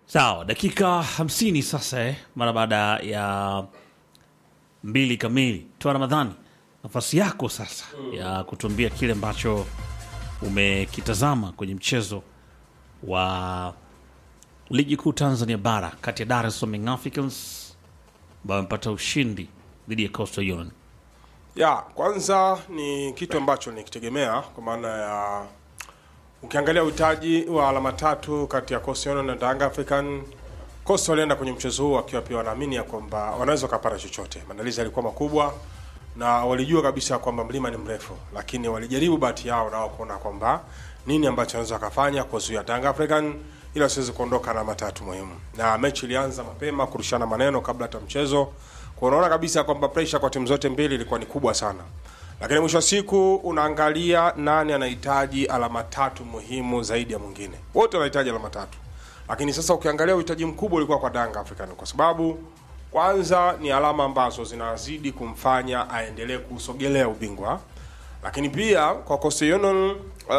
Sawa, dakika hamsini sasa eh, mara baada ya mbili kamili. Toa Ramadhani, nafasi yako sasa ya kutuambia kile ambacho umekitazama kwenye mchezo wa ligi kuu Tanzania bara kati ya Dar es Salaam Young Africans ambao wamepata ushindi dhidi ya Coastal Union. Ya, kwanza ni kitu ambacho nikitegemea kwa maana ya ukiangalia uhitaji wa alama tatu kati ya Coastal Union na Young African. Coastal walienda kwenye mchezo huu wakiwa pia wanaamini ya kwamba wanaweza wakapata chochote. Maandalizi yalikuwa makubwa na walijua kabisa kwamba mlima ni mrefu, lakini walijaribu bahati yao nao kuona kwamba nini ambacho wanaweza wakafanya kuzuia Young African ili wasiweze kuondoka na matatu muhimu. Na mechi ilianza mapema kurushana maneno kabla hata mchezo. Kwa unaona kabisa kwamba pressure kwa timu zote mbili ilikuwa ni kubwa sana. Lakini mwisho wa siku unaangalia nani anahitaji alama tatu muhimu zaidi ya mwingine. Wote wanahitaji alama tatu. Lakini sasa ukiangalia uhitaji mkubwa ulikuwa kwa Young African kwa sababu kwanza ni alama ambazo zinazidi kumfanya aendelee kusogelea ubingwa, lakini pia kwa Coastal Union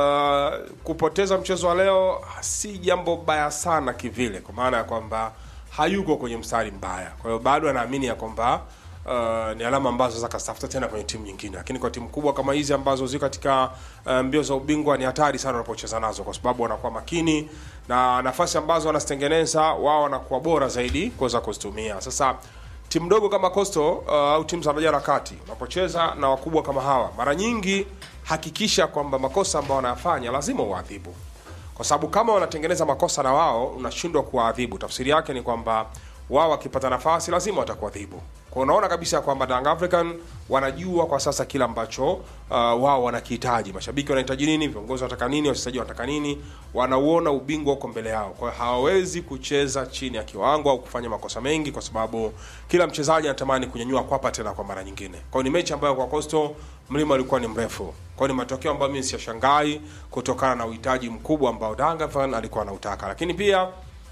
uh, kupoteza mchezo wa leo si jambo baya sana kivile, kwa maana ya kwamba hayuko kwenye mstari mbaya. Kwa hiyo bado anaamini ya kwamba uh, ni alama ambazo za kastafuta tena kwenye timu nyingine, lakini kwa timu kubwa kama hizi ambazo ziko katika uh, mbio za ubingwa ni hatari sana unapocheza nazo, kwa sababu wanakuwa makini na nafasi ambazo wanazitengeneza wao wanakuwa bora zaidi kuweza kuzitumia. Sasa timu ndogo kama Coastal uh, au timu za daraja la kati unapocheza na wakubwa kama hawa, mara nyingi hakikisha kwamba makosa ambayo wanayafanya lazima uadhibu kwa sababu kama wanatengeneza makosa na wao unashindwa kuwaadhibu, tafsiri yake ni kwamba wao wakipata nafasi lazima watakuadhibu. Kwa unaona kabisa kwamba Young African wanajua kwa sasa kile ambacho uh, wao wanakihitaji. Mashabiki wanahitaji nini, viongozi wanataka nini, wachezaji wanataka nini, wanauona ubingwa huko mbele yao. Kwa hiyo hawawezi kucheza chini ya kiwango au kufanya makosa mengi, kwa sababu kila mchezaji anatamani kunyanyua kwapa tena kwa mara nyingine. Kwa hiyo ni mechi ambayo kwa Coastal mlima ulikuwa ni mrefu. Kwa hiyo ni matokeo ambayo mimi siyashangai kutokana na uhitaji mkubwa ambao Young African alikuwa anautaka, lakini pia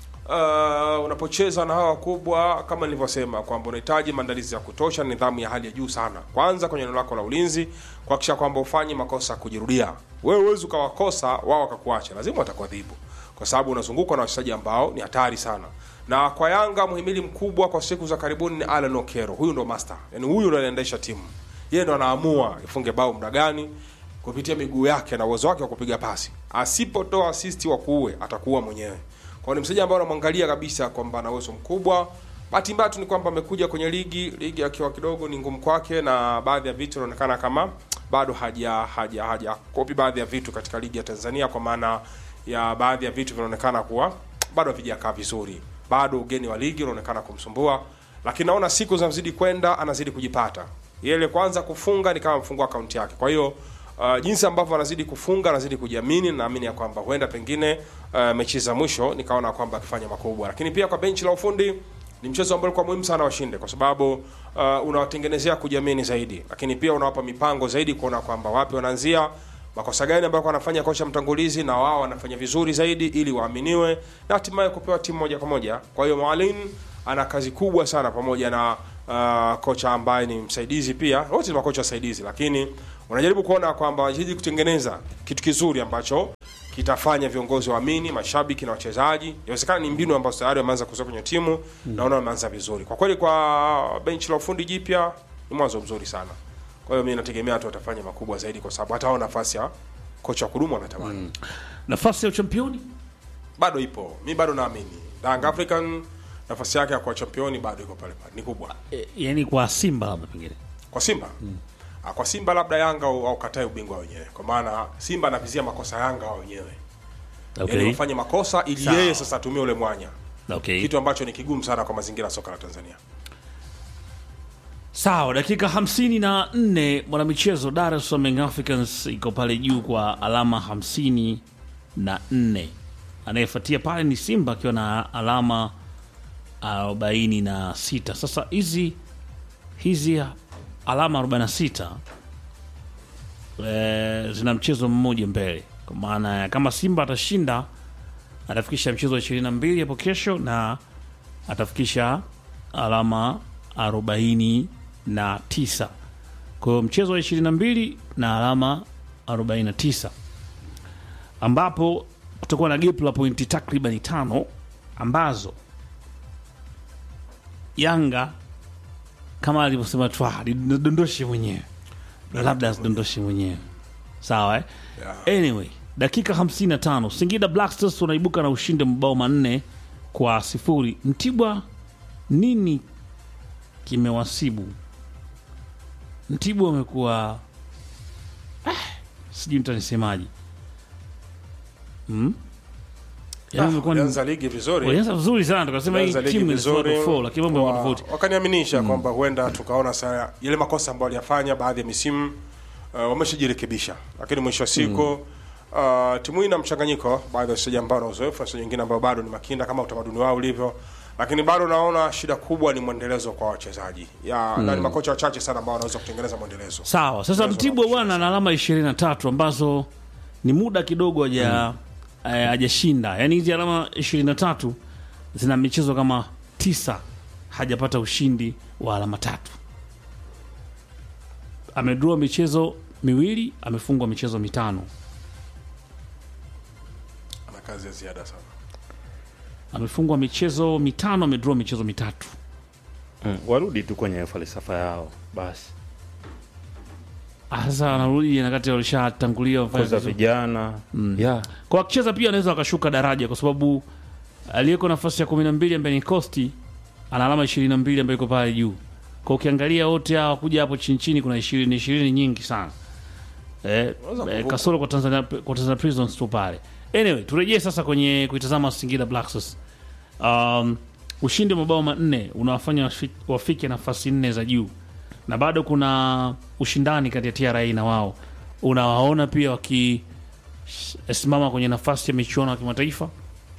uh, unapocheza na hawa wakubwa kama nilivyosema kwamba unahitaji maandalizi ya kutosha, nidhamu ya hali ya juu sana, kwanza kwenye eneo lako la ulinzi, kuhakikisha kwamba ufanye makosa kujirudia. Wewe huwezi ukawakosa wao wakakuacha, lazima watakuadhibu kwa sababu unazungukwa na wachezaji ambao ni hatari sana. Na kwa Yanga muhimili mkubwa kwa siku za karibuni ni Alan Okero. Huyu ndo master, yani huyu ndo anaendesha timu, yeye ndo anaamua ifunge bao muda gani kupitia miguu yake na uwezo wake wa kupiga pasi. Asipotoa assist wa kuue atakuua mwenyewe. Kwa ni mchezaji ambaye unamwangalia kabisa kwamba ana uwezo mkubwa. Bahati mbaya tu ni kwamba amekuja kwenye ligi, ligi akiwa kidogo ni ngumu kwake, na baadhi ya vitu inaonekana kama bado haja haja haja kopi baadhi ya vitu katika ligi ya Tanzania, kwa maana ya baadhi ya vitu vinaonekana kuwa bado havijakaa vizuri, bado ugeni wa ligi unaonekana kumsumbua, lakini naona siku zinazidi kwenda anazidi kujipata. Yeye kwanza kufunga ni kama mfungua akaunti yake, kwa hiyo Uh, jinsi ambavyo anazidi kufunga anazidi kujiamini, naamini ya kwamba huenda pengine uh, mechi za mwisho nikaona kwamba akifanya makubwa, lakini pia kwa benchi la ufundi ni mchezo ambao ulikuwa muhimu sana washinde, kwa sababu uh, unawatengenezea kujiamini zaidi, lakini pia unawapa mipango zaidi kuona kwamba wapi wanaanzia, makosa gani ambayo wanafanya kocha mtangulizi, na wao wanafanya vizuri zaidi ili waaminiwe na hatimaye kupewa timu moja kwa moja. Kwa hiyo Mwalimu ana kazi kubwa sana pamoja na uh, kocha ambaye ni msaidizi pia, wote ni makocha wasaidizi, lakini unajaribu kuona kwamba wanajaribu kutengeneza kitu kizuri ambacho kitafanya viongozi waamini, mashabiki na wachezaji. Inawezekana ni mbinu ambazo tayari wameanza kuzoea kwenye timu mm. Naona wameanza vizuri kwa kweli. Kwa benchi la ufundi jipya ni mwanzo mzuri sana. Kwa hiyo mimi nategemea tu watafanya makubwa zaidi, kwa sababu hata hao nafasi ya kocha wa kudumu wanatamani mm. Nafasi ya uchampioni bado ipo, mi bado naamini Young African nafasi yake ya kuwa championi bado iko pale pale, ni kubwa e, yani kwa Simba labda pengine kwa Simba mm. Kwa Simba labda Yanga au katae ubingwa wenyewe, kwa maana Simba anavizia makosa Yanga wao wenyewe okay. yani wafanye makosa ili Sawa. yeye sasa atumie ule mwanya Okay. kitu ambacho ni kigumu sana kwa mazingira ya soka la Tanzania. Sawa, dakika hamsini na nne mwanamichezo Dar es Salaam Young Africans iko pale juu kwa alama hamsini na nne. Anayefuatia pale ni Simba akiwa na alama arobaini na sita. Sasa hizi hizi alama 46 e, zina mchezo mmoja mbele, kwa maana ya kama Simba atashinda atafikisha mchezo wa 22 hapo kesho na atafikisha alama 49. Kwa hiyo mchezo wa 22 na alama 49, ambapo kutakuwa na gap la pointi takriban tano ambazo Yanga kama alivyosema Twa dondoshe mwenyewe, labda asidondoshe mwenyewe, sawa eh? Yeah. Anyway, dakika 55 Singida Black Stars wanaibuka na ushindi wa mabao manne kwa sifuri. Mtibwa, nini kimewasibu Mtibwa? Wamekuwa ah, sijui mtanisemaje hmm? Yaani wamekuwa ni- Walianza ligi vizuri walianza vizuri sana, tukasema hii Walianza ligi timu vizuri, inasema top four, lakini mambo wa- yamekuwa tofauti. wakaniaminisha kwamba huenda tukaona sana yale makosa ambayo waliyafanya baadhi ya misimu uh, wameshajirekebisha, lakini mwisho wa siku uh, timu hii ina mchanganyiko, baadhi ya wachezaji ambao na uzoefu na wachezaji wengine ambao bado ni makinda kama utamaduni wao ulivyo, lakini bado naona shida kubwa ni mwendelezo kwa wachezaji ya na ni makocha wachache sana ambao wanaweza kutengeneza mwendelezo. Sawa, sasa Mchezo Mtibwa unakushinda bwana ana alama ishirini na tatu ambazo ni muda kidogo haja eh, hajashinda. Yaani hizi alama ishirini na tatu zina michezo kama tisa hajapata ushindi wa alama tatu. Amedraw michezo miwili, amefungwa michezo mitano. Ana kazi ya ziada sana. Amefungwa michezo mitano, amedraw michezo mitatu. Mm, warudi tu kwenye falsafa yao basi, Ah, Sasa anarudi nakati walishatangulia wafanye kuza vizuri. vijana yeah. kwa wakicheza pia anaweza wakashuka daraja kwa sababu aliyeko nafasi ya kumi na mbili ambaye ni Costi ana alama ishirini na mbili ambayo iko pale juu. Kwa ukiangalia wote hawa kuja hapo chini chini, kuna ishirini ishirini nyingi sana eh, eh, kasoro kwa Tanzania, kwa Tanzania Prisons tu pale. Anyway, turejee sasa kwenye kuitazama Singida Black Stars. Um, ushindi wa mabao manne unawafanya wafi- wafike nafasi nne za juu na bado kuna ushindani kati ya TRA na wao. Unawaona pia wakisimama kwenye nafasi ya michuano ya kimataifa.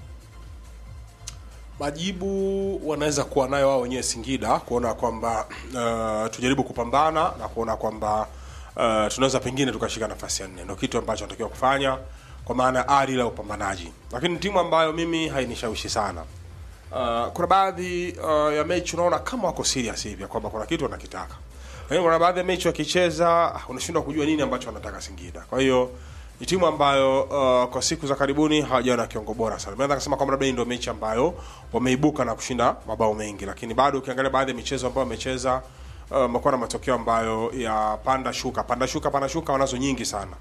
majibu wanaweza kuwa nayo wao wenyewe Singida kuona kwamba uh, tujaribu kupambana na kuona kwamba uh, tunaweza pengine tukashika nafasi ya nne. Ndio kitu ambacho natakiwa kufanya kwa maana ya ari la upambanaji, lakini ni timu ambayo mimi hainishawishi sana. Uh, kuna baadhi uh, ya mechi unaona kama wako serious hivi ya kwamba kuna kitu wanakitaka, lakini kuna baadhi ya mechi wakicheza ah, unashindwa kujua nini ambacho wanataka Singida. Kwa hiyo ni timu ambayo uh, kwa siku za karibuni hawajawa na kiungo bora sana. Naweza kusema kwamba labda hii ndio mechi ambayo wameibuka na kushinda mabao mengi, lakini bado ukiangalia baadhi ya michezo ambayo wamecheza uh, wamekuwa na matokeo ambayo ya panda shuka panda shuka panda shuka, wanazo nyingi sana.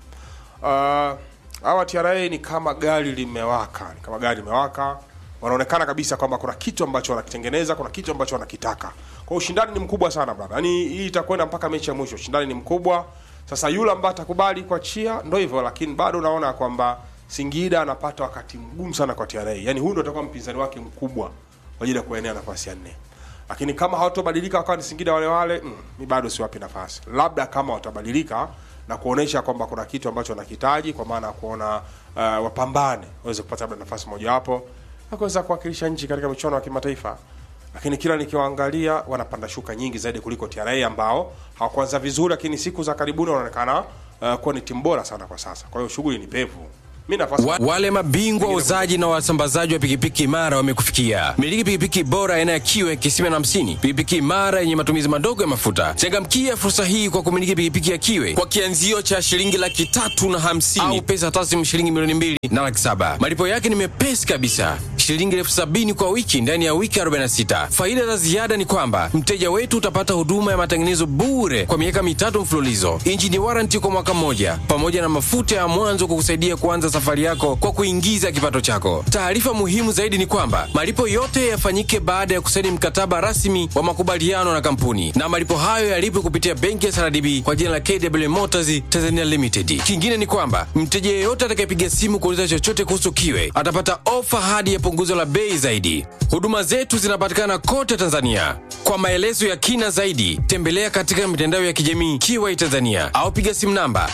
Uh, hawa TRA ni kama gari limewaka, ni kama gari limewaka. Wanaonekana kabisa kwamba kuna kitu ambacho wanakitengeneza, kuna kitu ambacho wanakitaka. Kwa hiyo ushindani ni mkubwa sana brother. Yaani hii itakwenda mpaka mechi ya mwisho. Ushindani ni mkubwa. Sasa yule ambaye atakubali kuachia ndio hivyo, lakini bado unaona kwamba Singida anapata wakati mgumu sana kwa TRA. Yaani huyu ndio atakuwa mpinzani wake mkubwa kwa ajili ya kuenea nafasi ya nne. Lakini kama hawatobadilika wakawa ni Singida wale wale, mm, mi bado siwapi nafasi. Labda kama watabadilika na kuonesha kwamba kuna kitu ambacho wanakihitaji, kwa maana ya kuona uh, wapambane waweze kupata labda nafasi mojawapo na kuweza kuwakilisha nchi katika michuano ya kimataifa. Lakini kila nikiwaangalia wanapanda shuka nyingi zaidi kuliko TRA ambao hawakuanza vizuri, lakini siku za karibuni wanaonekana uh, kuwa ni timu bora sana kwa sasa. Kwa hiyo shughuli ni pevu. Mi nafasi Wa, wale mabingwa wauzaji na wasambazaji wa pikipiki imara wamekufikia. Miliki pikipiki bora aina ya kiwe kisima na hamsini, pikipiki imara yenye matumizi madogo ya mafuta. Changamkia fursa hii kwa kumiliki pikipiki ya kiwe kwa kianzio cha shilingi laki tatu na hamsini au pesa taslimu shilingi milioni mbili na laki saba. Malipo yake ni mepesi kabisa, shilingi elfu sabini kwa wiki ndani ya wiki 46. Faida za ziada ni kwamba mteja wetu utapata huduma ya matengenezo bure kwa miaka mitatu mfululizo, injini waranti kwa mwaka mmoja, pamoja na mafuta ya mwanzo kukusaidia kuanza safari yako kwa kuingiza kipato chako. Taarifa muhimu zaidi ni kwamba malipo yote yafanyike baada ya kusaini mkataba rasmi wa makubaliano na kampuni, na malipo hayo yalipwe kupitia benki ya SRDB kwa jina la KW Motors Tanzania Limited. Kingine ni kwamba mteja yeyote atakayepiga simu kuuliza chochote kuhusu kiwe atapata ofa hadi ya punguzo la bei zaidi. Huduma zetu zinapatikana kote Tanzania. Kwa maelezo ya kina zaidi, tembelea katika mitandao ya kijamii Kiwai Tanzania au piga simu namba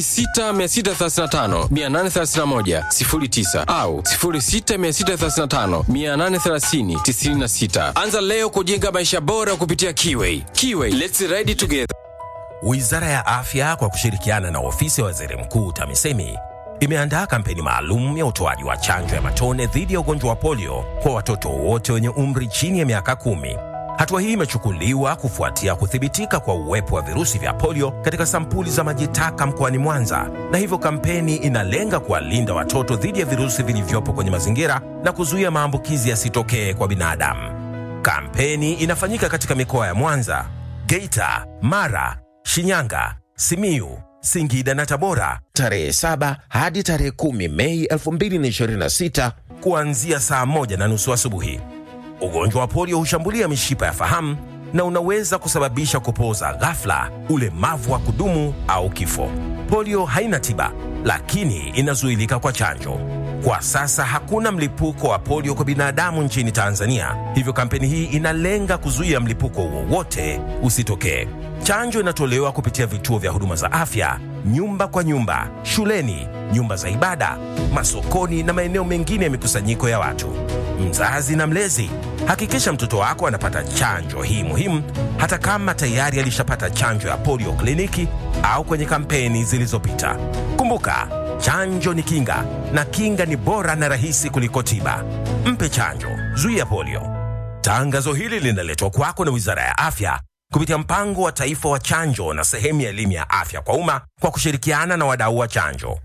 06635 831 09 au 06635 830 96. Anza leo kujenga maisha bora kupitia Kiwai. Kiwai, let's ride together. Wizara ya Afya kwa kushirikiana na ofisi ya waziri mkuu TAMISEMI imeandaa kampeni maalum ya utoaji wa chanjo ya matone dhidi ya ugonjwa wa polio kwa watoto wote wenye umri chini ya miaka kumi. Hatua hii imechukuliwa kufuatia kuthibitika kwa uwepo wa virusi vya polio katika sampuli za maji taka mkoani Mwanza, na hivyo kampeni inalenga kuwalinda watoto dhidi ya virusi vilivyopo kwenye mazingira na kuzuia maambukizi yasitokee kwa binadamu. Kampeni inafanyika katika mikoa ya Mwanza, Geita, Mara, Shinyanga, Simiyu, Singida na Tabora tarehe 7 hadi tarehe 10 Mei 2026 kuanzia saa moja na nusu asubuhi. Ugonjwa wa polio hushambulia mishipa ya fahamu na unaweza kusababisha kupooza ghafla, ulemavu wa kudumu au kifo. Polio haina tiba, lakini inazuilika kwa chanjo. Kwa sasa hakuna mlipuko wa polio kwa binadamu nchini Tanzania, hivyo kampeni hii inalenga kuzuia mlipuko wowote usitokee. Chanjo inatolewa kupitia vituo vya huduma za afya, nyumba kwa nyumba, shuleni, nyumba za ibada, masokoni na maeneo mengine ya mikusanyiko ya watu. Mzazi na mlezi, hakikisha mtoto wako anapata chanjo hii muhimu, hata kama tayari alishapata chanjo ya polio kliniki au kwenye kampeni zilizopita. Kumbuka, chanjo ni kinga na kinga ni bora na rahisi kuliko tiba. Mpe chanjo, zuia polio. Tangazo hili linaletwa kwako na Wizara ya Afya kupitia mpango wa taifa wa chanjo na sehemu ya elimu ya afya kwa umma kwa kushirikiana na wadau wa chanjo.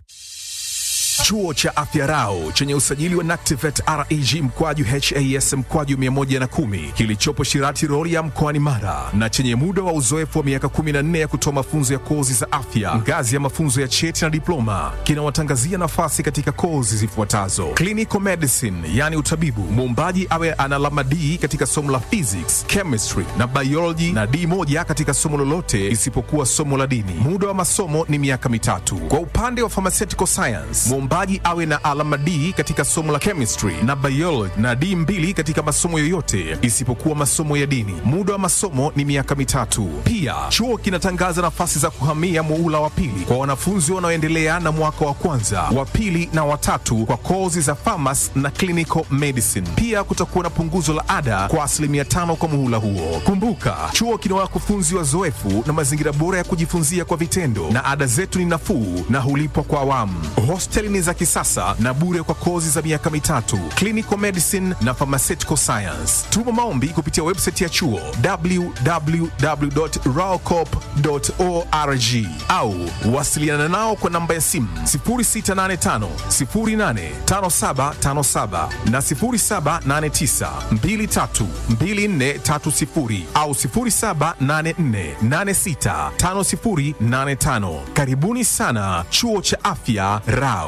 Chuo cha Afya Rau chenye usajili wa NACTIVATE reg mkwaju has mkwaju 110 kilichopo Shirati Rorya mkoani Mara na chenye muda wa uzoefu wa miaka 14 ya kutoa mafunzo ya kozi za afya ngazi ya mafunzo ya cheti na diploma kinawatangazia nafasi katika kozi zifuatazo: clinical medicine, yani utabibu, muombaji awe ana alama D katika somo la physics, chemistry na biology na D moja katika somo lolote isipokuwa somo la dini. Muda wa masomo ni miaka mitatu. Kwa upande wa pharmaceutical science, mwombaji awe na alama D katika somo la chemistry na biology na D mbili katika masomo yoyote isipokuwa masomo ya dini. Muda wa masomo ni miaka mitatu. Pia chuo kinatangaza nafasi za kuhamia muula wa pili kwa wanafunzi wanaoendelea na mwaka wa kwanza, wa pili na watatu kwa kozi za pharmacy na clinical medicine. Pia kutakuwa na punguzo la ada kwa asilimia tano kwa muhula huo. Kumbuka, chuo kina wakufunzi wazoefu na mazingira bora ya kujifunzia kwa vitendo, na ada zetu ni nafuu na hulipwa kwa awamu. Hosteli ni za kisasa na bure kwa kozi za miaka mitatu, clinical medicine na pharmaceutical science. Tuma maombi kupitia website ya chuo www.raocop.org au wasiliana nao kwa namba ya simu 0685 085757 na 0789 232430 au 0784865085. Karibuni sana chuo cha afya Rao.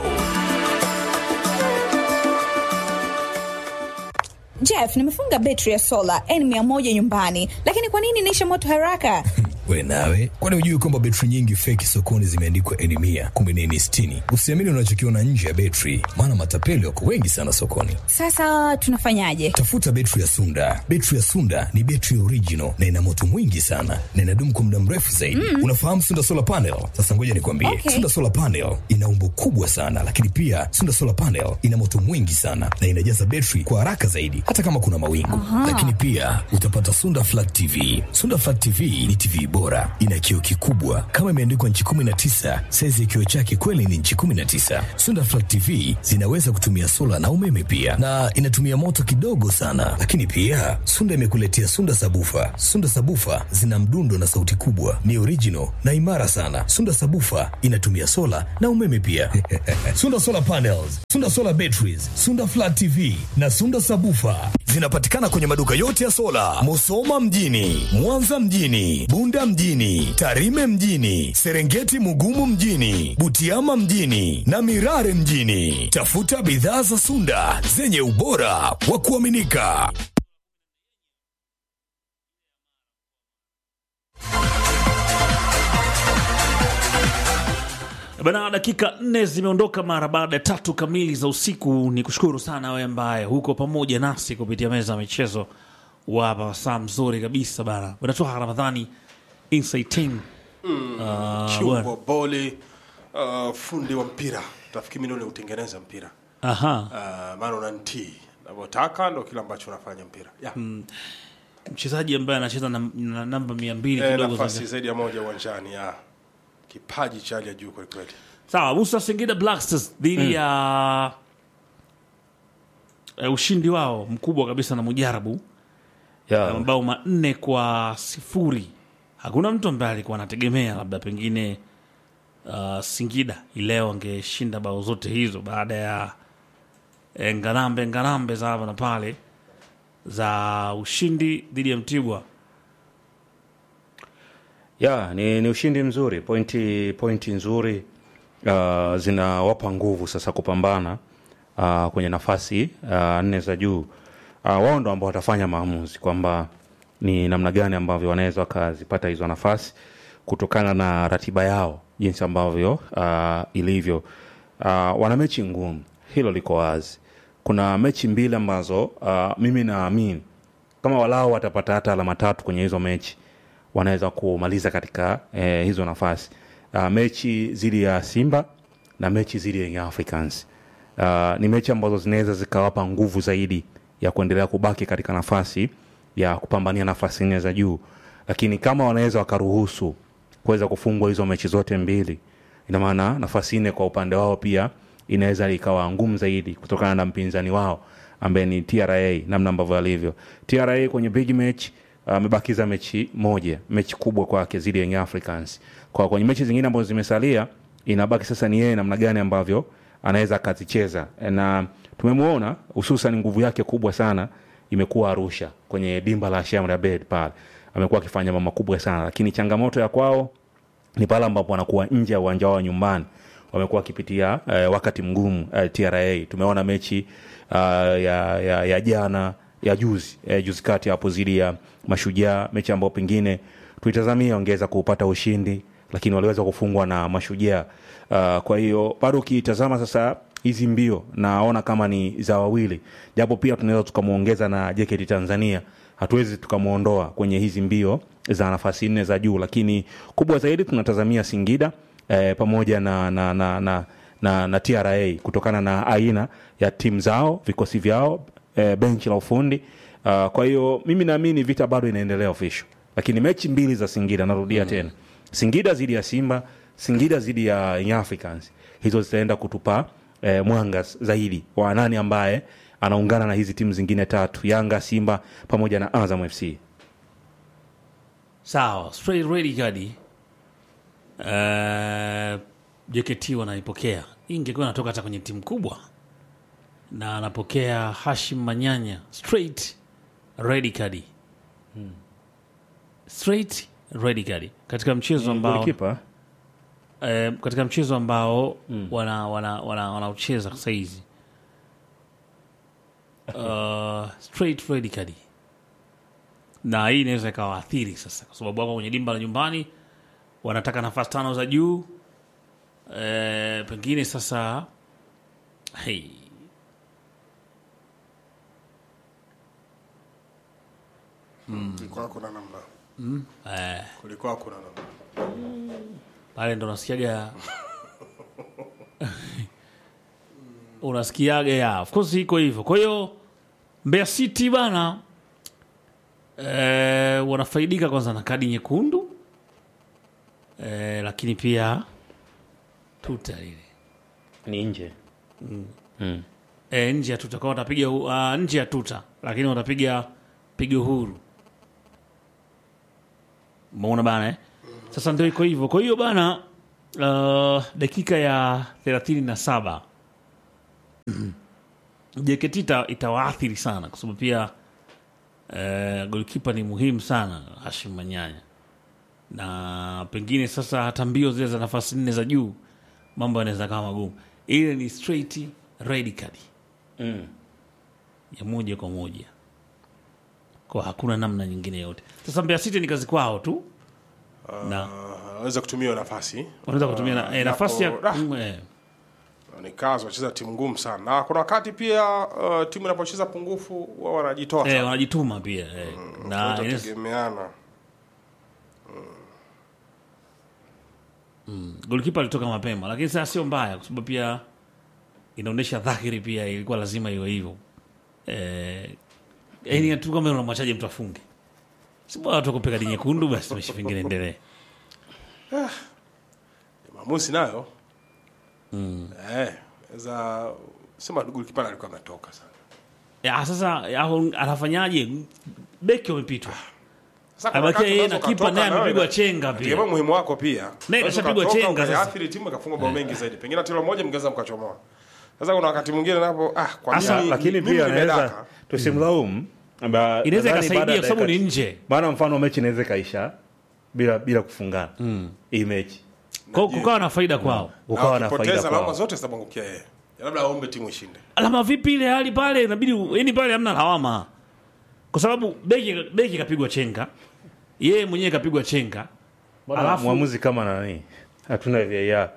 Jeff, nimefunga betri ya sola N100 nyumbani, lakini kwa nini inaisha moto haraka? We nawe, kwani hujui kwamba betri nyingi feki sokoni zimeandikwa N mia kumbe ni N sitini? Usiamini unachokiona nje ya betri, maana matapeli wako wengi sana sokoni. Sasa tunafanyaje? Tafuta betri ya Sunda. Betri ya Sunda ni betri original na ina moto mwingi sana na inadumu kwa muda mrefu zaidi. Mm. Unafahamu Sunda solar panel? Sasa ngoja nikwambie, Okay. Sunda solar panel ina umbo kubwa sana, lakini pia Sunda solar panel ina moto mwingi sana na inajaza betri kwa haraka zaidi, hata kama kuna mawingu. Lakini pia utapata Sunda flat TV. Sunda flat TV ni TV bora, ina kioo kikubwa kama imeandikwa nchi 19. Saizi ya kioo chake kweli ni nchi 19. Sunda flat TV zinaweza kutumia sola na umeme pia, na inatumia moto kidogo sana. Lakini pia Sunda imekuletea Sunda sabufa. Sunda sabufa zina mdundo na sauti kubwa, ni original na imara sana. Sunda sabufa inatumia sola na umeme pia. Sunda solar panels, Sunda solar batteries, Sunda flat TV na Sunda sabufa zinapatikana kwenye maduka yote ya sola, Musoma mjini, Mwanza mjini, Bunda mjini, Tarime mjini, Serengeti Mugumu mjini, Butiama mjini na Mirare mjini. Tafuta bidhaa za Sunda zenye ubora wa kuaminika. Bana, dakika nne zimeondoka mara baada ya tatu kamili za usiku. Ni kushukuru sana wewe ambaye huko pamoja nasi kupitia meza ya michezo wapa saa mzuri kabisa bana. Unatoa Ramadhani Inside Team Ah, kiungo bwana. boli uh, fundi wa mpira tafikiri mimi ndio utengeneza mpira Aha, uh, maana unantii navyotaka ndo kile ambacho unafanya mpira yeah. mchezaji ambaye anacheza na, na namba mia mbili eh, kidogo nafasi za- zaidi ya moja uwanjani ya kipaji cha hali ya juu kwelikweli Sawa, Musa Singida Black Stars dhidi ya eh, ushindi wao mkubwa kabisa na Mujarabu Yeah. na mabao manne kwa sifuri. Hakuna mtu ambaye alikuwa anategemea labda pengine uh, Singida ileo angeshinda bao zote hizo baada ya eh, ngarambe ngarambe za hapa na pale za ushindi dhidi ya Mtibwa. ya ni, ni ushindi mzuri pointi pointi nzuri uh, zinawapa nguvu sasa kupambana uh, kwenye nafasi uh, nne za juu uh, wao ndo ambao watafanya maamuzi kwamba ni namna gani ambavyo wanaweza wakazipata hizo nafasi kutokana na ratiba yao jinsi ambavyo uh, ilivyo uh, wana mechi ngumu hilo liko wazi kuna mechi mbili ambazo uh, mimi naamini kama walao watapata hata alama tatu kwenye hizo mechi wanaweza kumaliza katika eh, hizo nafasi uh, mechi dhidi ya simba na mechi dhidi ya Young africans uh, ni mechi ambazo zinaweza zikawapa nguvu zaidi ya kuendelea kubaki katika nafasi ya kupambania nafasi nne za juu lakini kama wanaweza wakaruhusu kuweza kufungwa hizo mechi zote mbili ina maana nafasi nne kwa upande wao pia inaweza ikawa ngumu zaidi kutokana na mpinzani wao ambaye ni tra namna ambavyo alivyo tra kwenye big match amebakiza mechi moja mechi kubwa kwake zidi ya Young africans kwa kwenye mechi zingine ambazo zimesalia inabaki sasa ni yeye namna gani ambavyo anaweza akazicheza na tumemwona hususan nguvu yake kubwa sana imekuwa arusha kwenye dimba la Shamra Abed pale amekuwa akifanya mambo makubwa sana lakini changamoto ya kwao ni pale ambapo wanakuwa nje ya uwanja wao nyumbani wamekuwa wakipitia eh, wakati mgumu eh, tra tumeona mechi uh, ya, ya, ya jana ya juzi eh, juzi kati hapo zidi ya mashujaa mechi ambayo pengine tuitazamia wangeweza kupata ushindi lakini waliweza kufungwa na mashujaa uh, kwa hiyo bado ukiitazama sasa hizi mbio naona kama ni za wawili japo pia tunaweza tukamwongeza na jeketi tanzania hatuwezi tukamwondoa kwenye hizi mbio za nafasi nne za juu lakini kubwa zaidi tunatazamia singida eh, pamoja na na, na, na, na, na tra kutokana na aina ya timu zao vikosi vyao eh, benchi la ufundi uh, kwa hiyo mimi naamini vita bado inaendelea official lakini mechi mbili za singida narudia mm. tena singida dhidi ya simba singida dhidi ya Young africans hizo zitaenda kutupa eh, mwanga zaidi wa nani ambaye anaungana na hizi timu zingine tatu yanga simba pamoja na azam fc Sawa, straight ready kadi. Uh, JKT wanaipokea. Hii ingekuwa inatoka hata kwenye timu kubwa. Na anapokea Hashim Manyanya straight ready kadi. Straight ready kadi. Katika mchezo ambao Golikipa, eh, katika mchezo ambao wana wana wana wanaucheza sasa hizi. Uh, straight ready kadi na hii inaweza ikawaathiri sasa, kwa sababu wako kwenye dimba la nyumbani, wanataka nafasi tano za juu e, pengine sasa hey. kulikuwa kuna namna kulikuwa kuna namna pale ndo unasikiaga unasikiaga ya of course iko hivyo. Kwa hiyo Mbeya City bana e, wanafaidika kwanza na kadi nyekundu e, lakini pia tuta lile ni nje e, nje ya tuta kwa watapiga uh, nje ya tuta lakini watapiga pigo huru umeona bana eh? sasa ndio iko hivyo kwa hiyo bana uh, dakika ya thelathini na saba JKT ita, itawaathiri sana kwa sababu pia uh, golkipa ni muhimu sana Hashim Manyanya na pengine sasa hata mbio zile za nafasi nne za juu mambo yanaweza kama magumu ile ni straight red card mm. ya moja kwa moja kwa hakuna namna nyingine yote sasa Mbeya City ni kazi kwao tu na Ah, aweza kutumia hiyo nafasi wanaweza kutumia na, eh, nafasi ya Ah, mm, eh, ni kazi wacheza timu ngumu sana na kuna wakati pia uh, timu inapocheza pungufu wao wanajitoa eh, sana wanajituma pia eh. na inaweza- itategemeana golikipa alitoka mapema lakini sasa sio mbaya kwa sababu pia inaonyesha dhahiri pia ilikuwa lazima iwe hivyo eh, yani tu kama unamwachaje mtu afunge si bora tu kupiga kadi nyekundu basi mechi pengine endelee maamuzi nayo eh, za sema golikipa alikuwa ametoka sana Ya, sasa au anafanyaje? Beki wamepitwa. Sasa kuna Abakia wakati yeye unaweza na kipa ukatoka naye na wewe amepigwa na- chenga pia. Tegemea muhimu wako pia. Naye Unaweza kashapigwa ukatoka, chenga sasa. ukaathiri timu ikafunga bao mengi zaidi. Pengine tilo moja mngeweza mkachomoa. Sasa kuna wakati mwingine napo ah kwa Asa, nini lakini mimi pia nimedaka? anaweza tusimlaumu Amba- Inaweza nadhani ikasaidia baada ya kwa sababu dakika- ni nje. maana mfano mechi inaweza ikaisha bila bila kufungana hii mechi Kwa hiyo kukawa na faida kwao. ukawa na Ukipoteza faida lawama kwao zote zitamwangukia yeye. Labda aombe timu ishinde. Alama vipi ile hali pale inabidi yani pale hamna lawama. Kwa sababu beki beki kapigwa chenga. Yeye mwenyewe kapigwa chenga. Alafu mwamuzi kama nani hatuna VAR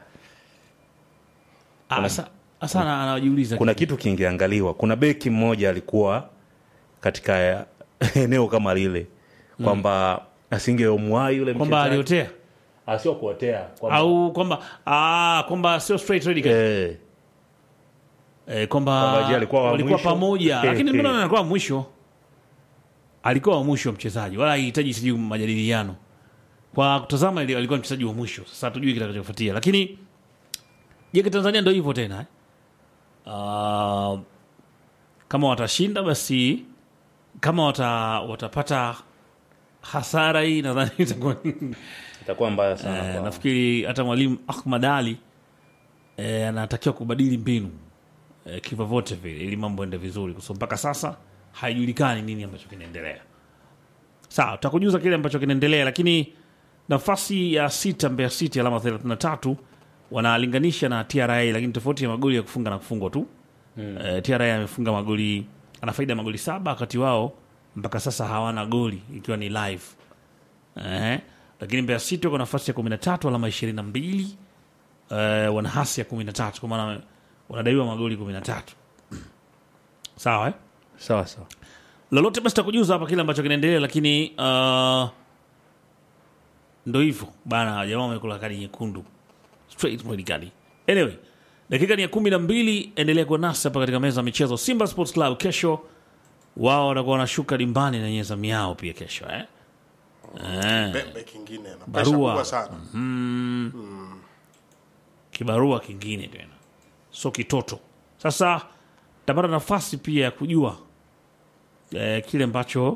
asa asa ana- anajiuliza kuna kitu kingeangaliwa kuna beki mmoja alikuwa katika eneo kama lile kwamba asingeomwai yule kwamba mchezaji. aliotea Ah, sio kuotea kwamba- au kwamba ah kwamba sio straight red card. eh, Eh, kwamba Kwamba je, alikuwa wa walikuwa mwisho? pamoja, Eh, lakini eh. mbona anakuwa wa mwisho? Alikuwa wa mwisho mchezaji, wala hahitaji sijui majadiliano. Kwa kutazama ile alikuwa mchezaji wa mwisho. Sasa hatujui kitakachofuatia, lakini JK Tanzania ndio hivyo tena eh? Ah, kama watashinda basi, kama wata, watapata hasara hii nadhani itakuwa itakuwa mbaya sana Eh, kwao. nafikiri hata mwalimu Ahmad Ali eh, anatakiwa kubadili mbinu eh, kivyovyote vile ili mambo ende vizuri, kwa sababu mpaka sasa haijulikani nini ambacho kinaendelea. Sawa, tutakujuza kile ambacho kinaendelea, lakini nafasi ya sita Mbeya City alama 33 wanalinganisha na TRA, lakini tofauti ya magoli ya kufunga na kufungwa tu eh, TRA amefunga magoli, ana faida ya magoli saba, wakati wao mpaka sasa hawana goli ikiwa ni live eh, lakini Mbeya City wako nafasi ya 13 alama 22 eh, wana hasi ya 13 kwa maana wanadaiwa magoli 13 sawa eh? sawa sawa lolote basi takujuza hapa kile ambacho kinaendelea lakini uh, ndo hivyo bana jamaa wamekula kadi nyekundu straight red card anyway dakika ni ya kumi na mbili endelea kuwa nasi hapa katika meza ya michezo simba sports club kesho wao watakuwa wanashuka dimbani na nyeza miao pia kesho eh? Eh, Bembe kingine na pressure Barua. kubwa sana. kibarua kingine tena so kitoto sasa tapata nafasi pia ya kujua eh, kile ambacho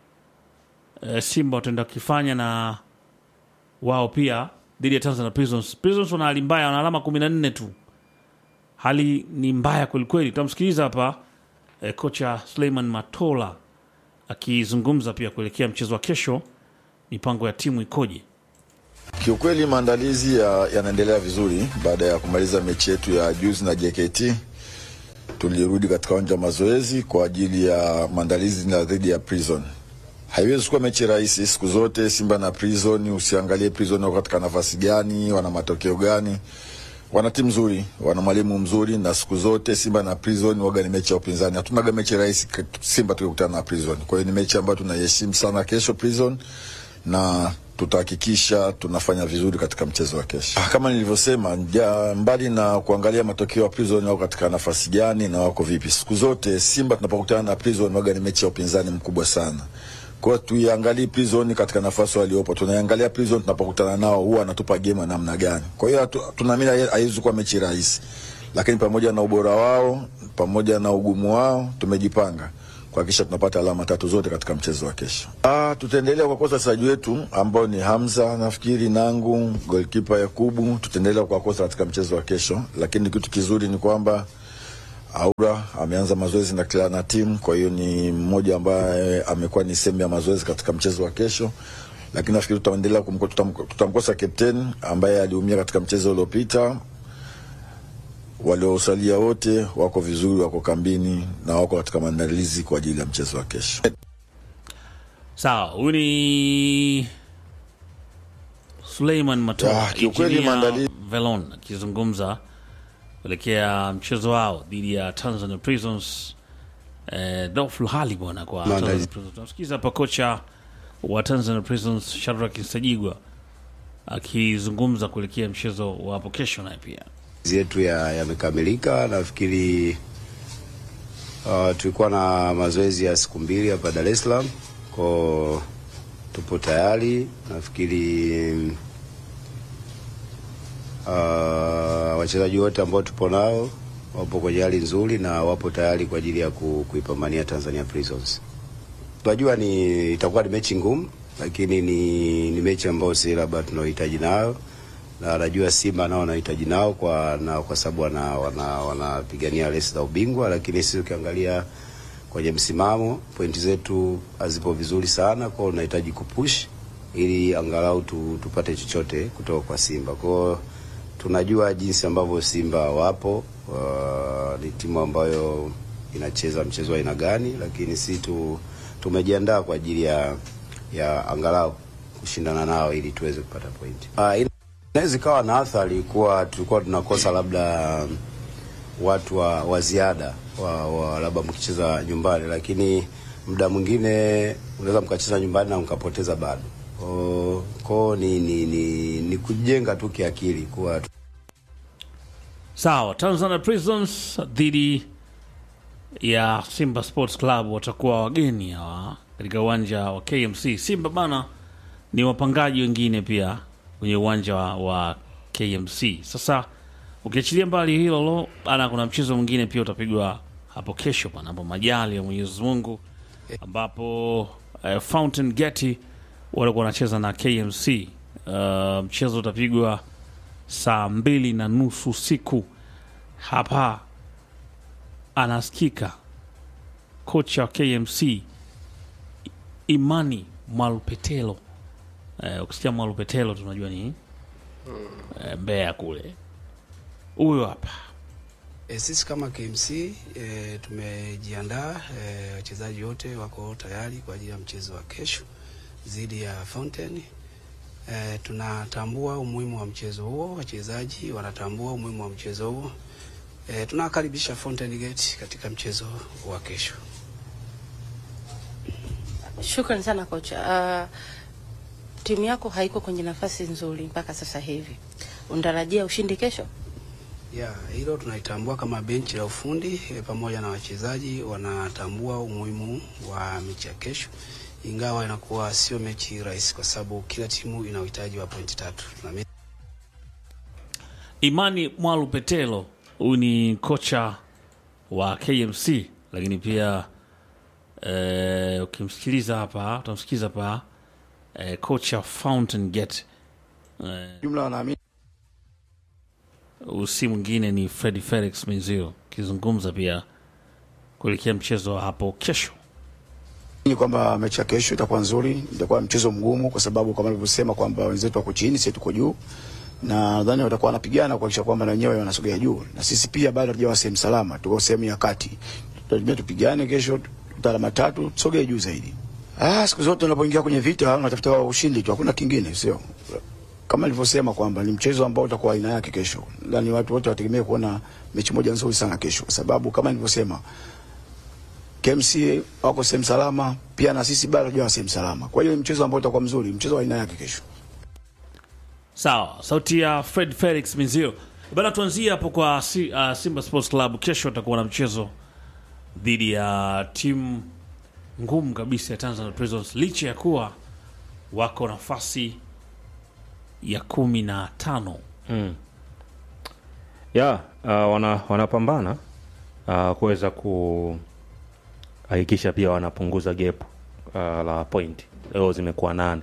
eh, simba wataenda kukifanya na wao pia dhidi ya tanzania prisons prisons wana hali mbaya wana alama kumi na nne tu hali ni mbaya kwelikweli tutamsikiliza hapa eh, kocha suleiman matola akizungumza pia kuelekea mchezo wa kesho mipango ya timu ikoje Kiukweli maandalizi ya- yanaendelea vizuri. Baada ya kumaliza mechi yetu ya juzi na JKT, tulirudi katika uwanja wa mazoezi kwa ajili ya maandalizi na dhidi ya Prison. Haiwezi kuwa mechi rahisi siku zote. Simba na Prison, usiangalie Prison wako katika nafasi gani, wana matokeo gani. Wana timu nzuri, wana mwalimu mzuri, na siku zote Simba na Prison waga ni mechi ya upinzani. Hatunaga mechi rahisi k- Simba tukikutana na Prison. Kwa hiyo ni mechi ambayo tunaiheshimu sana kesho Prison na tutahakikisha tunafanya vizuri katika mchezo wa kesho. Ah, Kama nilivyosema, ja, mbali na kuangalia matokeo ya Prison wako katika nafasi gani na wako vipi, siku zote Simba tunapokutana na Prison waga ni mechi ya upinzani mkubwa sana. Kwa hiyo tuiangalie Prison katika nafasi waliopo, tunaiangalia Prison tunapokutana nao huwa anatupa game ya namna gani. Kwa hiyo hatu- tunaamini hai- haiwezi kuwa mechi rahisi, lakini pamoja na ubora wao, pamoja na ugumu wao, tumejipanga kuhakikisha tunapata alama tatu zote katika mchezo wa kesho. Ah, tutaendelea kuwakosa wachezaji wetu ambao ni Hamza nafikiri, Nangu, goalkeeper Yakubu, tutaendelea kuwakosa katika mchezo wa kesho, lakini kitu kizuri ni kwamba Aura ameanza mazoezi na kila na timu, kwa hiyo ni mmoja ambaye amekuwa ni sehemu ya mazoezi katika mchezo wa kesho, lakini nafikiri tutaendelea kumko- tutam- tutamkosa captain ambaye aliumia katika mchezo uliopita. Waliosalia wote wako vizuri, wako kambini na wako katika maandalizi kwa ajili ya mchezo wa kesho. sawa huyu ni suleiman matoa Ah, kiukweli Engineer maandalizi- velon akizungumza kuelekea mchezo wao dhidi ya tanzania prisons eh, dofu hali bwana kwa Tanzania Prisons. tunasikiza hapa kocha wa tanzania prisons shadrack nsajigwa akizungumza kuelekea mchezo wa hapo kesho naye pia Mazoezi yetu ya- yamekamilika. Nafikiri uh, tulikuwa na mazoezi ya siku mbili hapa Dar es Salaam, ko tupo tayari. Nafikiri uh, wachezaji wote ambao tupo nao wapo kwenye hali nzuri na wapo tayari kwa ajili ya ku, kuipambania Tanzania Prisons. Tunajua ni itakuwa ni mechi ngumu, lakini ni, ni mechi ambayo si labda tunaohitaji nayo na najua Simba nao wanahitaji nao kwa na kwa sababu wana wanapigania wana resi za ubingwa, lakini sisi ukiangalia kwenye msimamo pointi zetu hazipo vizuri sana, kwa hiyo tunahitaji kupush ili angalau tu, tupate chochote kutoka kwa Simba. Kwa hiyo tunajua jinsi ambavyo Simba wapo, uh, ni timu ambayo inacheza mchezo wa aina gani, lakini si tu, tumejiandaa kwa ajili ya ya angalau kushindana nao ili tuweze kupata pointi. Uh, inaweza ikawa na athari kuwa tulikuwa tunakosa labda watu wa, wa ziada wa, wa labda mkicheza nyumbani, lakini muda mwingine unaweza mkacheza nyumbani na mkapoteza bado. Ko ni, ni, ni, ni kujenga tu kiakili kuwa Sawa, Tanzania Prisons dhidi ya Simba Sports Club watakuwa wageni hawa katika uwanja wa KMC. Simba bana ni wapangaji wengine pia kwenye uwanja wa, wa KMC. Sasa ukiachilia mbali hilo lo bana, kuna mchezo mwingine pia utapigwa hapo kesho, panapo majali ya Mwenyezi Mungu, ambapo uh, Fountain Gate walikuwa wanacheza na KMC. Uh, mchezo utapigwa saa mbili na nusu usiku. Hapa anasikika kocha wa KMC Imani Mwalupetelo. Eh, ukisikia Mwalupetelo tunajua ni eh, Mbeya kule. Huyo hapa E, sisi kama KMC e, tumejiandaa e, wachezaji wote wako tayari kwa ajili ya mchezo wa kesho dhidi ya Fountain. E, tunatambua umuhimu wa mchezo huo, wachezaji wanatambua umuhimu wa mchezo huo. E, tunakaribisha Fountain Gate katika mchezo wa kesho. Shukrani sana kocha. Uh, timu yako haiko kwenye nafasi nzuri mpaka sasa hivi, unatarajia ushindi kesho? Ya, hilo tunaitambua kama benchi la ufundi e, pamoja na wachezaji wanatambua umuhimu wa mechi ya kesho, ingawa inakuwa sio mechi rahisi kwa sababu kila timu ina uhitaji wa pointi tatu na me Imani Mwalupetelo, huyu ni kocha wa KMC, lakini pia eh, ukimsikiliza hapa utamsikiliza hapa eh, kocha Fountain Gate eh, jumla wanaamini usi mwingine ni Fred Felix Menzio akizungumza pia kuelekea mchezo wa hapo kesho. ni kwamba mechi ya kesho itakuwa nzuri, itakuwa mchezo mgumu, kwa sababu kama nilivyosema kwamba wenzetu wako chini, sisi tuko juu, na nadhani watakuwa wanapigana kuhakikisha kwamba na wenyewe wanasogea juu, na sisi pia bado hatujawa sehemu salama, tuko sehemu ya kati. Tutarajia tupigane kesho, tuta alama tatu, tusogee juu zaidi. Ah, siku zote unapoingia kwenye vita unatafuta ushindi tu, hakuna kingine, sio kama nilivyosema kwamba ni mchezo ambao utakuwa aina yake kesho. Nadhani watu wote wategemea kuona mechi moja nzuri sana kesho, kwa sababu kama nilivyosema KMC wako sehemu salama, pia na sisi bado hatujawa sehemu salama. Kwa hiyo ni mchezo ambao utakuwa mzuri, mchezo wa aina yake kesho. Sawa, sauti ya Fred Felix Menzio bana. Tuanzie hapo kwa si, uh, Simba Sports Club. Kesho watakuwa na mchezo dhidi ya timu ngumu kabisa ya Tanzania Prisons, licha ya kuwa wako nafasi ya kumi na tano. Mm. ya uh, wana, wanapambana uh, kuweza kuhakikisha pia wanapunguza gap uh, la point leo zimekuwa nane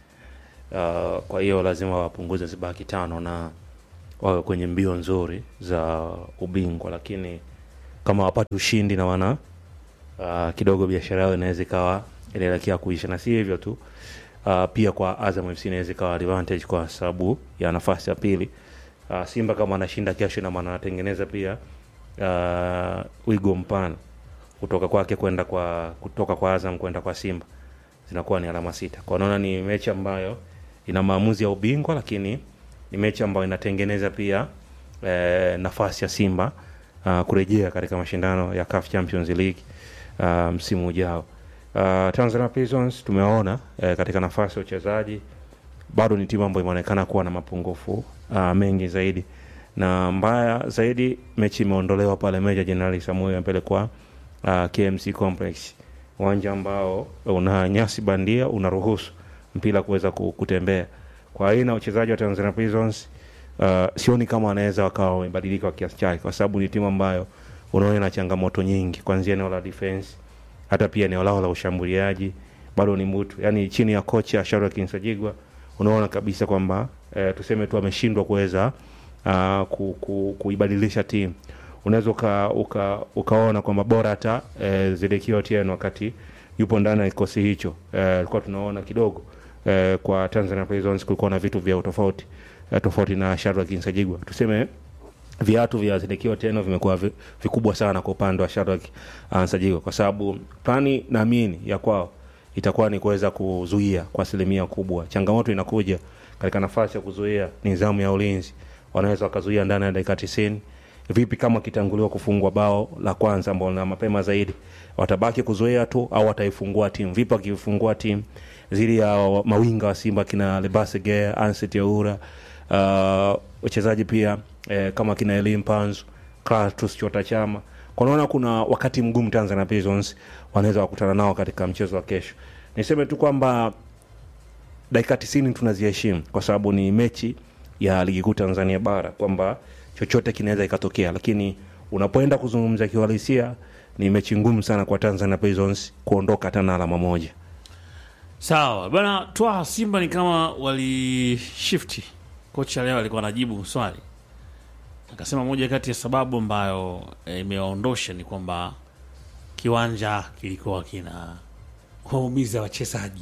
uh, kwa hiyo lazima wapunguze zibaki tano na wawe kwenye mbio nzuri za ubingwa lakini kama wapate ushindi na wana uh, kidogo biashara yao inaweza ikawa inaelekea kuisha na si hivyo tu uh, pia kwa Azam FC inaweza ikawa advantage kwa sababu ya nafasi ya pili. Uh, Simba kama anashinda kesho, ina maana anatengeneza pia uh, wigo mpana kutoka kwake kwenda kwa kutoka kwa Azam kwenda kwa Simba zinakuwa ni alama sita. Kwa naona ni mechi ambayo ina maamuzi ya ubingwa, lakini ni mechi ambayo inatengeneza pia eh, nafasi ya Simba uh, kurejea katika mashindano ya CAF Champions League uh, msimu ujao. Uh, Tanzania Prisons tumeona eh, katika nafasi ya uchezaji bado ni timu ambayo imeonekana kuwa na mapungufu uh, mengi zaidi, na mbaya zaidi mechi imeondolewa pale Meja Jenerali Samuel amepelekwa uh, KMC Complex, uwanja ambao una nyasi bandia unaruhusu mpira kuweza ku- kutembea. Kwa aina ya uchezaji wa Tanzania Prisons uh, sioni kama wanaweza wakawa wamebadilika kwa kiasi chake, kwa sababu ni timu ambayo unaona ina changamoto nyingi kuanzia eneo la defense hata pia eneo lao la ushambuliaji bado ni mbutu, yani chini ya kocha Shadrack Nsajigwa unaona kabisa kwamba eh, tuseme tu ameshindwa kuweza uh, ku, ku, kuibadilisha timu. Unaweza uka, uka, ukaona kwamba bora hata eh, Zidekio Otieno wakati yupo ndani ya kikosi hicho alikuwa eh, tunaona kidogo eh, kwa Tanzania Prisons kulikuwa na vitu vya utofauti eh, tofauti na Shadrack Nsajigwa tuseme viatu vya Zidekio Otieno vimekuwa vi- vikubwa sana kwa upande wa Shadrack uh, Nsajigwa kwa sababu plani naamini ya kwao itakuwa ni kuweza kuzuia kwa asilimia kubwa. Changamoto inakuja katika nafasi ya kuzuia nidhamu ya ulinzi, wanaweza wakazuia ndani ya dakika tisini. Vipi kama kitanguliwa kufungwa bao la kwanza ambao na mapema zaidi, watabaki kuzuia tu au wataifungua timu? Vipi wakifungua timu zili ya mawinga wa Simba kina Lebase Gea, Anset Yaura, uh, wachezaji pia eh, kama kina Elim Panzu, Clatous Chota Chama kwa naona kuna wakati mgumu Tanzania Prisons wanaweza wakutana nao katika mchezo wa kesho. Niseme tu kwamba dakika tisini tunaziheshimu kwa sababu ni mechi ya ligi kuu Tanzania bara, kwamba chochote kinaweza ikatokea, lakini unapoenda kuzungumza kiuhalisia, ni mechi ngumu sana kwa Tanzania Prisons kuondoka hata na alama moja. Sawa bana, twa Simba ni kama walishifti. Kocha leo alikuwa anajibu swali, akasema moja kati ya sababu ambayo eh, imewaondosha ni kwamba kiwanja kilikuwa kina waumiza wachezaji.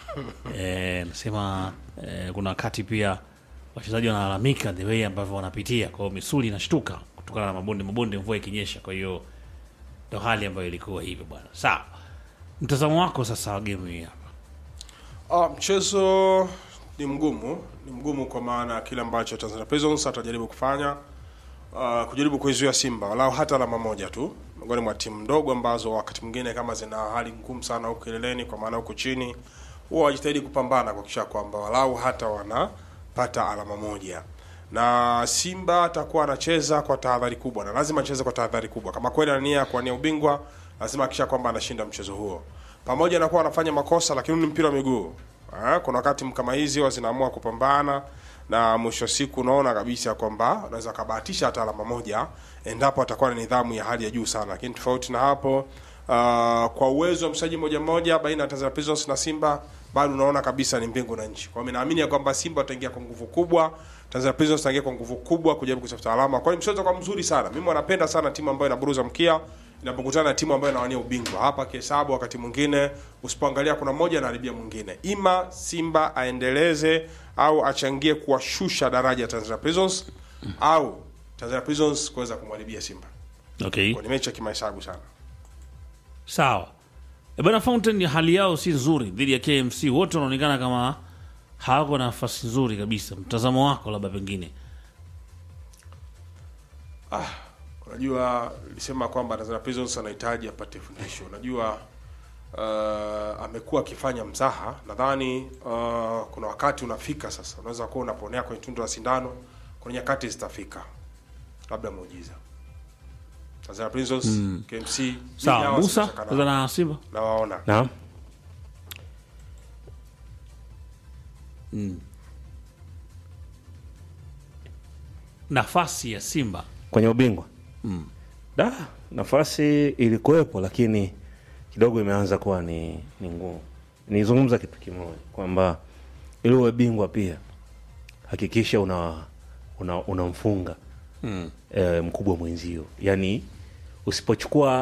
Eh, nasema eh, kuna wakati pia wachezaji wanalalamika the way ambavyo wanapitia, kwa hiyo misuli inashtuka kutokana na mabonde mabonde, mvua ikinyesha. Kwa hiyo ndo hali ambayo ilikuwa hivyo bwana. Sawa, mtazamo wako sasa wa game hii hapa? Ah, mchezo ni mgumu, ni mgumu kwa maana kile ambacho Tanzania Prisons atajaribu kufanya uh, kujaribu kuizuia Simba walau hata alama moja tu, miongoni mwa timu ndogo ambazo wakati mwingine kama zina hali ngumu sana huku kileleni, kwa maana huku chini huwa wajitahidi kupambana kuhakikisha kwamba walau hata wanapata alama moja na Simba atakuwa anacheza kwa tahadhari kubwa, na lazima acheze kwa tahadhari kubwa. Kama kweli ana nia ya kuwania ubingwa, lazima hakikisha kwamba anashinda mchezo huo, pamoja na kuwa anafanya makosa, lakini ni mpira wa miguu. Ah, Kuna wakati kama hizi huwa zinaamua kupambana na mwisho wa siku unaona kabisa kwamba unaweza kabahatisha hata alama moja endapo atakuwa na nidhamu ya hali ya juu sana, lakini tofauti na hapo uh, kwa uwezo wa mchezaji mmoja mmoja baina ya Tanzania Prisons na Simba bado unaona kabisa ni mbingu na nchi. Kwa hiyo naamini ya kwamba Simba wataingia kwa nguvu kubwa, Tanzania Prisons wataingia kwa nguvu kubwa kujaribu kutafuta alama. Kwa hiyo mchezo kwa mzuri sana. Mimi wanapenda sana timu ambayo inaburuza mkia inapokutana na timu ambayo inawania ubingwa. Hapa kihesabu, wakati mwingine usipoangalia, kuna mmoja anaharibia mwingine. Ima Simba aendeleze au achangie kuwashusha daraja ya Tanzania Prisons au Tanzania Prisons kuweza kumharibia Simba. Okay. Kwa ni mechi ya kimahesabu sana. Sawa. E bana, Fountain hali yao si nzuri dhidi ya KMC, wote wanaonekana kama hawako na nafasi nzuri kabisa. Mtazamo wako labda pengine Ah, unajua nilisema kwamba Tanzania Prisons anahitaji apate fundisho. Unajua uh, amekuwa akifanya mzaha. Nadhani uh, kuna wakati unafika sasa, unaweza kuwa unaponea kwenye tundu la sindano, kuna nyakati zitafika, labda muujiza. Tanzania Prisons Mm. KMC mimi sawa. hawa Musa sitashaka sasa nao. na Simba nawaona Naam. mm. nafasi ya Simba kwenye ubingwa mm. da nafasi ilikuwepo lakini kidogo imeanza kuwa ni, ni ngumu nizungumza kitu kimoja kwamba ili uwe bingwa pia hakikisha una unamfunga una unamfunga, Mm. eh, mkubwa mwenzio yaani usipochukua